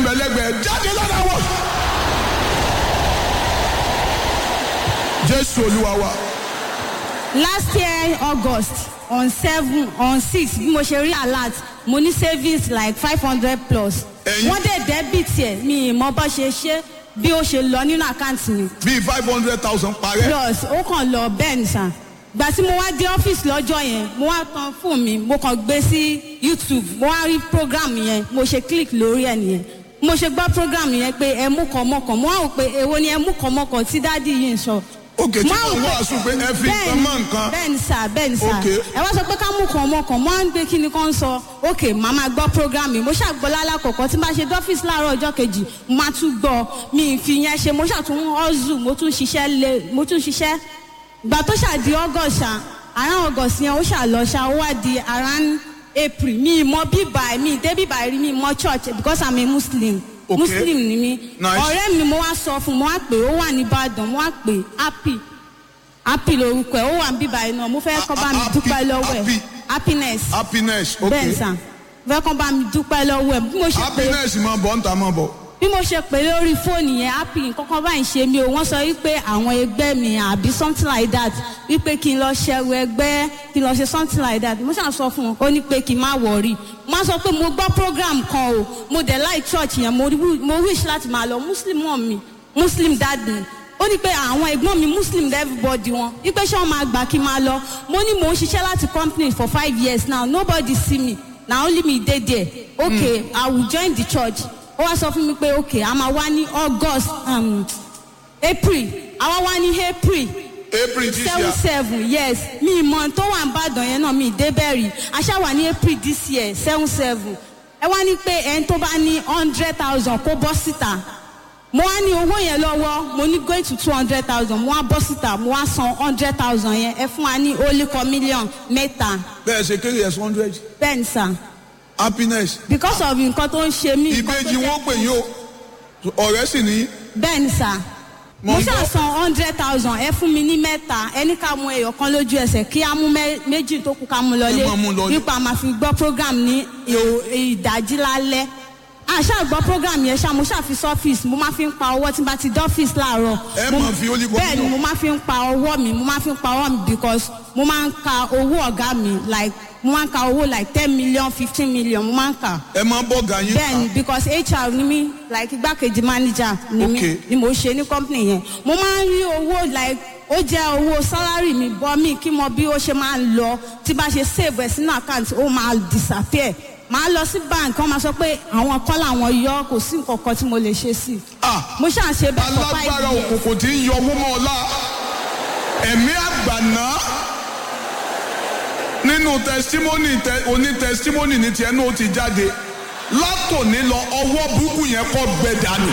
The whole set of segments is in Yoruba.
ẹlẹ́gbẹ̀ẹ́ jáde lára wọn. jésù olúwa wa last year august on seven on six bí mo ṣe rí alert mo ní savings like five hundred plus Ẹ̀yin? wọ́n dẹ̀ debit ẹ̀ mi ì mọ bá ṣe ṣe bí ó ṣe lọ nínú àkáǹtì mi bíi five hundred thousand parẹ́. plus ó kàn lọ bẹ́ẹ̀ ni sà gbà tí mo wá dé ọ́fíìsì lọ́jọ́ yẹn mo wá tan fóònù mi mo kàn gbé sí youtube mo wá rí program yẹn mo ṣe click lórí ẹ̀ nìyẹn mo ṣe gbọ́ program yẹn pé ẹ mú kan mọ́kàn mo wá wò pé èwo ni ẹ mú kan mọ́kàn tí dáàdi yìí ń sọ. òkè tí Mo wá wọ́n wò pé- wàásù pé ẹ fi nǹkan Bẹ́ẹ̀ni, mọ́ nǹkan. bẹ́ẹ̀ni sà bẹ́ẹ̀ni sà Okay. ẹ wá sọ pé ká mú kan mọ́kàn mo wá ń gbé kí ni kan sọ ok màá máa gbọ́ program yìí mo ṣàgbọ́ lálàkọ̀kọ́ tí n bá ṣe dọ́fíìsì láàárọ̀ ọjọ́ kejì mo máa tún gbọ́ mi ì fi yẹn ṣe mo ṣàtún ọ́zù mo tún ṣiṣẹ́ lé mo tún ṣiṣẹ́ gbà tó ṣàdí august ṣá around august yẹn ó ṣàlọ ṣá ó wá di around april mi ì mọ bíbà mi ì dé bíbà rí mi ì mọ church because i'm a muslim Okay. muslim ni mi Nice. ọ̀rẹ́ mi mo wá sọ fún mo wá pè ó wà ní ìbàdàn mo wá pè happy happy lorúkọ ẹ̀ ó wà ní bíbà iná mo fẹ́ kọ́ bá mi Happy- dúpẹ́ lọ́wọ́ ẹ̀ happy. happiness happiness bẹ́ẹ̀ ok sà mo fẹ́ kọ́ bá mi dúpẹ́ lọ́wọ́ ẹ̀ bí mo ṣe pè happiness máa bọ̀ ń ta máa bọ̀. bí mo ṣe pè lórí fóònù yẹn happy nǹkankan báyìí ṣe mí o wọ́n sọ wípé àwọn ẹgbẹ́ mi àbí something like that wípé kí n lọ ṣẹrù ẹgbẹ́ kí n lọ ṣe something like that mo ṣàn sọ fún un ó ní pé kí n má wọrí mo á sọ pé mo gbọ́ program kan o mo dẹ̀ láì church yẹn mo wi- mo wish láti máa lọ muslim mọ̀ mi muslim dad mi ó ní pé àwọn ẹ̀gbọ́n mi muslim everybody wọn wípé ṣé wọ́n máa gbà kí n máa lọ mo ní mò ń ṣiṣẹ́ láti company for five years now nobody see me na only me dey there okay mm. i will join the church ó wá sọ fún mi pé okay a máa wá ní august um, april àwa wá ní april april this seven year seven yes mi ìmọ̀ tó wà ń bàdàn yẹn náà mi débẹ̀rì aṣá wà ní april this year seven seven ẹ wá ní pé ẹni tó bá ní hundred thousand kó bọ́ síta mo wá ní owó yẹn lọ́wọ́ mo ní going to two hundred thousand mo wá bọ́ síta mo wá san hundred thousand yẹn ẹ fún wa ní only kan million mẹ́ta bẹ́ẹ̀ ṣe kéré ẹ̀sán hundred bẹ́ẹ̀ ni sà happiness because of nǹkan tó ń ṣe mí. nǹkan tó ìbejì jẹ́- wọn pè yín o ọ̀rẹ́ sì ní bẹ́ẹ̀ ni sà Mo mo ń ṣáà gbọ́. san hundred thousand ẹ fún mi ní mẹ́ta ẹni ká mú ẹyọ kan lójú ẹsẹ̀ kí á mú mẹ́- méjì tó kú ká mú lọlé Ẹ máa mú lọlé. nípa máa fi gbọ́ program ní ìhò- ìdájí lálẹ́ àṣà gbọ́ program yẹn ṣá mo ṣáà fi sọ́fíìsì mo máa fi ń pa owó tí n bá ti dọ́fíìsì láàárọ̀ Ẹ Mo- máa fi Holy Ghost bẹ́ẹ̀ ni náà. mo máa fi ń pa ọwọ́ mi mo máa fi ń pa ọwọ́ mi because mo máa ń ka owó ọ̀gá mi like mo máa ń ka owó like ten million fifteen million mo máa ń kà ẹ máa bọ̀ gà yín bẹ́ẹ̀ni because hr ni mí like igbákejì manager ni mí Okay. ni mo ṣe ní company yẹn mo máa ń rí owó like ó jẹ́ owó salary mi bọ́ mi kí mo bí ó ṣe máa ń lọ tí bá ṣe save ẹ̀ sínú account ó máa disappear màá lọ sí bank wọ́n máa sọ pé àwọn kọ́ làwọn yọ kò sí nǹkan kan tí mo lè ṣe sí i Ah, mo ṣáà ṣe bẹ́ẹ̀ for five alágbára years òkùnkùn tí ń yọ owó mọ́ ọlá ẹ̀mí àgbàná nínú testimony tẹ oní testimony ní tiẹ̀ náà ó ti jáde látòní lọ ọwọ́ burúkú yẹn kọ́ gbẹ dànù.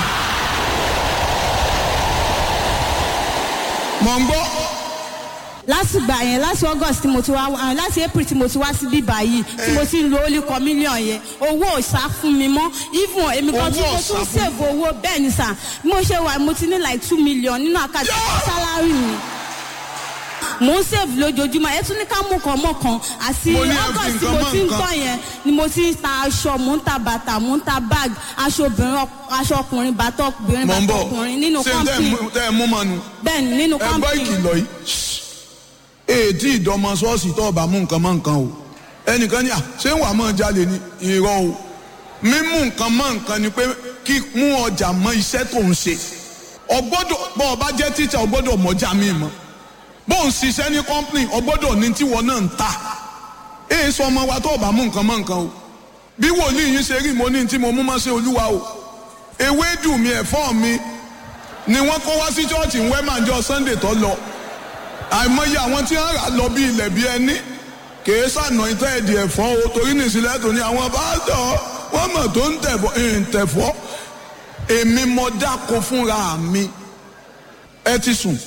mọ̀ ń gbọ́ látìgbà yẹn láti august tí mo ti wá ah, láti april tí mo ti wá sí bíbá yìí tí mo ti ń lo only kan million yẹn owó ò sá fún mi mọ́ even èmi kan tí Owó mo ò sá tún fún save owó bẹ́ẹ̀ ni sà bí mo ṣe wà mo ti ní like two million nínú àkáǹtì Yeah! salary mi mo ń save lójoojúmọ́ ẹ tún ní ká mú kan mọ́ kan àti Mo ní ẹ fi august tí nǹkan mo mọ́ ti ń nǹkan. gbọ́ yẹn ni mo ti ń ta aṣọ mo ń ta bàtà mo ń ta bag aṣọ obìnrin ọk- aṣọ ọkùnrin bàtà obìnrin mọ̀ ń bàtà bọ̀ ọkùnrin nínú ṣé tẹ́ ẹ company mú- tẹ́ ẹ mú mọ́nu bẹ́ẹ̀ ni nínú ẹ gbọ́ company ìkìlọ̀ yìí ètí ìdọ́mọ ṣọ́ọ̀ṣì tó ọba mú nǹkan mọ́ nǹkan o ẹnìkan ní à ṣé wàá mọ̀ jalè ní irọ́ o mímú nǹkan mọ́ nǹkan ni pé kí mú ọjà mọ́ iṣẹ́ tó ń ṣe ọgbọ́dọ̀ bọ́ ọba jẹ́ tíṣà ọgbọ́dọ̀ mọ́jà mi mọ́ bó ń ṣiṣẹ́ ní kọ́ńpìnì ọgbọ́dọ̀ ní tiwọn náà ń ta èyí sọ ọmọ wa tó ọba mú nǹkan mọ́ nǹkan o bí wòlíì yín ṣe rí mo ní tí mo mú mọ́ sí olúwa o ewédú mi ẹ̀fọ́ mi ni wọ́n kó wá sí chọ́ọ̀chì ń wẹ́màjọ sunday tó lọ àìmọye àwọn tí wọ́n rà lọ bí ilẹ̀ bí ẹni kìí sànà ìtẹ́ ẹ̀dì ẹ̀fọ́ o torí nìsílẹ̀ tó ní àwọn pásítọ̀ wọ́n mọ̀ tó ń tẹ̀fọ́ ń tẹ̀fọ́ èmi mọ dáko fúnra mi ẹ ti sùn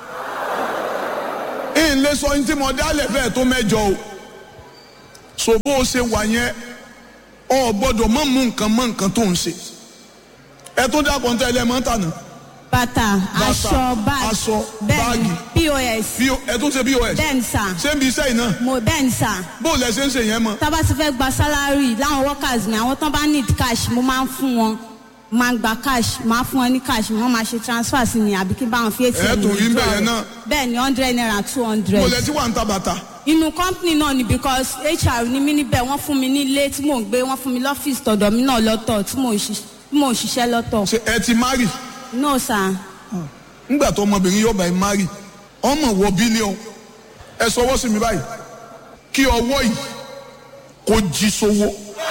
ń lè sọ ní tí mo dálẹ̀ bẹ́ẹ̀ tó mẹ́jọ o so bó o ṣe wà yẹn ọ gbọ́dọ̀ mọ̀ mú nǹkan mọ́ nǹkan tó ń ṣe ẹ tó dákọ̀ ń tẹ́lẹ̀ mọ́ tànà bàtà aṣọ bag aṣọ, bẹ́ẹ̀ni pos bí o- ẹ tún ṣe pos bẹ́ẹ̀ni sà ṣé ń bi iṣẹ́ yìí náà mo bẹ́ẹ̀ni sà bó o lẹ ṣe ń ṣe yẹn mọ́ tábà ti fẹ́ gba sálárì láwọn workers mi àwọn tán bá need cash mo máa ń fún wọn máa gba cash máa fún ẹ ní cash wọ́n máa ṣe transfer sí ni àbí kí n bá wọn fi atm Ẹ tún rí withdraw bẹ́ẹ̀ rẹ̀. náà. bẹ́ẹ̀ ni hundred naira two hundred mo lẹ tí wà ń ta bàtà inú company náà ni because hr ní mí níbẹ̀ wọ́n fún mi ní ilé tí mò ń gbé wọ́n fún mi lọ́fíìsì tọ̀dọ̀ mi náà lọ́tọ̀ tí mò ń ṣiṣ- tí mò ń ṣiṣẹ́ lọ́tọ̀ ṣe ẹ ti mari no sir ńgbà tó ọmọbìnrin yóò bá ẹ mari ọmọ wọ bílíọ̀n ẹ sọwọ́ sí mi báyìí kí ọwọ́ yìí kó jí sówó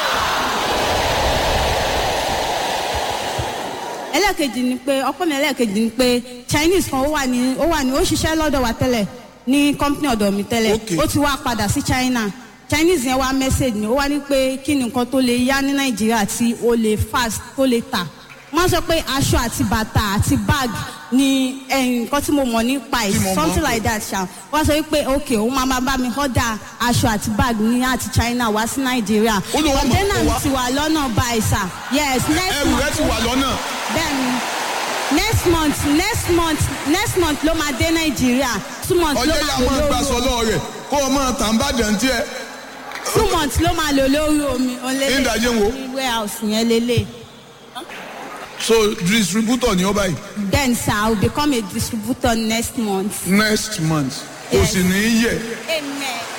ẹlẹ́ẹ̀kejì ni pé ọpẹ́ mi ẹlẹ́ẹ̀kejì ni pé chinese kan ó wà ní ó wà ní ó ṣiṣẹ́ lọ́dọ̀ wa tẹ́lẹ̀ ní company ọ̀dọ̀ mi tẹ́lẹ̀ Okay. ó ti wá padà sí china chinese yẹn wá message ni ó wá ní pé kí ni nǹkan tó lè yá ní nàìjíríà tí ó lè fast tó lè tà wọ́n sọ pé aṣọ àti bàtà àti bag ni eh, nǹkan tí mo mọ̀ nípa ẹ̀ Tí mo mọ̀. something like that ṣá wọ́n sọ pé ok òun máa máa bá mi order aṣọ àti bag ní àti china wá sí nàìjíríà Ó lóun máa container kó mi wá. ti wà lọ́nà báyìí sà yes next ẹrù rẹ month ti wà lọ́nà bẹ́ẹ̀ni next month next month next month ló máa dé nàìjíríà two months ló ọjọ́ máa yà lò máa gbà lórí sọ́lọ́ rẹ̀ kó o máa tà ń bá dẹ̀ntì ẹ̀ two months ló máa lò lórí omi Ní ìdajì ń wo? ní warehouse yẹn lélẹ̀ so distributor ni ó báyìí then sir i will become a distributor next month. next month kò sì ní í yẹ amen.